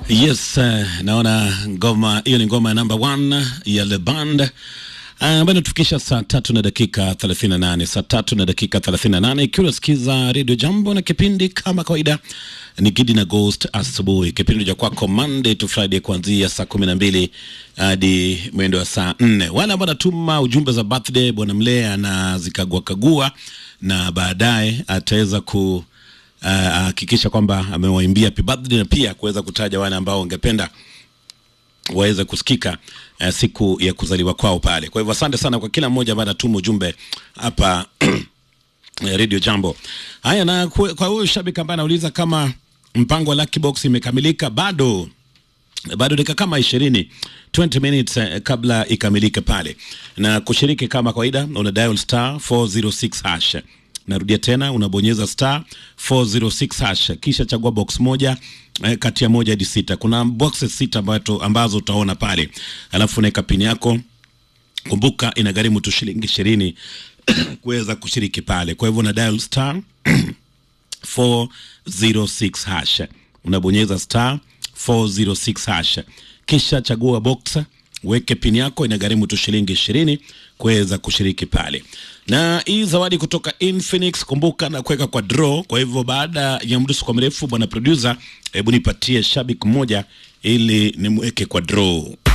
Yes, uh, naona ngoma hiyo ni ngoma ya number one ya Le Band ambayo inatufikisha saa tatu na dakika 38, saa tatu na dakika 38, ikiwa unasikiza Radio Jambo na kipindi kama kawaida ni Gidi na Ghost asubuhi, kipindi cha kwako Monday to Friday kuanzia saa kumi na mbili hadi mwendo wa saa nne. Wale ambao wanatuma ujumbe za birthday, bwana Mlee anazikagua kagua na baadaye ataweza ku hakikisha uh, kwamba amewaimbia happy birthday na pia kuweza kutaja wale ambao wangependa waweze kusikika uh, siku ya kuzaliwa kwao pale. Kwa hivyo asante sana kwa kila mmoja ambaye anatuma ujumbe hapa Radio Jambo. Haya, na kwe- kwa huyu shabiki ambaye anauliza kama mpango wa Lucky Box imekamilika, bado bado dakika kama ishirini 20 minutes eh, kabla ikamilike pale, na kushiriki kama kawaida, una dial star 406 hash. Narudia tena, unabonyeza star 406 hash, kisha chagua box moja eh, kati ya moja hadi sita. Kuna boxes sita ambazo, ambazo utaona pale, alafu unaweka pini yako kumbuka inagharimu tu shilingi ishirini kuweza kushiriki pale. Kwa hivyo una dial star 406 hash, unabonyeza star 406 hash, kisha chagua box, weke pin yako, inagharimu tu shilingi ishirini kuweza kushiriki pale. Na hii zawadi kutoka Infinix, kumbuka na kuweka kwa draw. Kwa hivyo baada ya mdusu kwa mrefu, bwana producer, hebu nipatie shabiki mmoja ili nimweke kwa draw.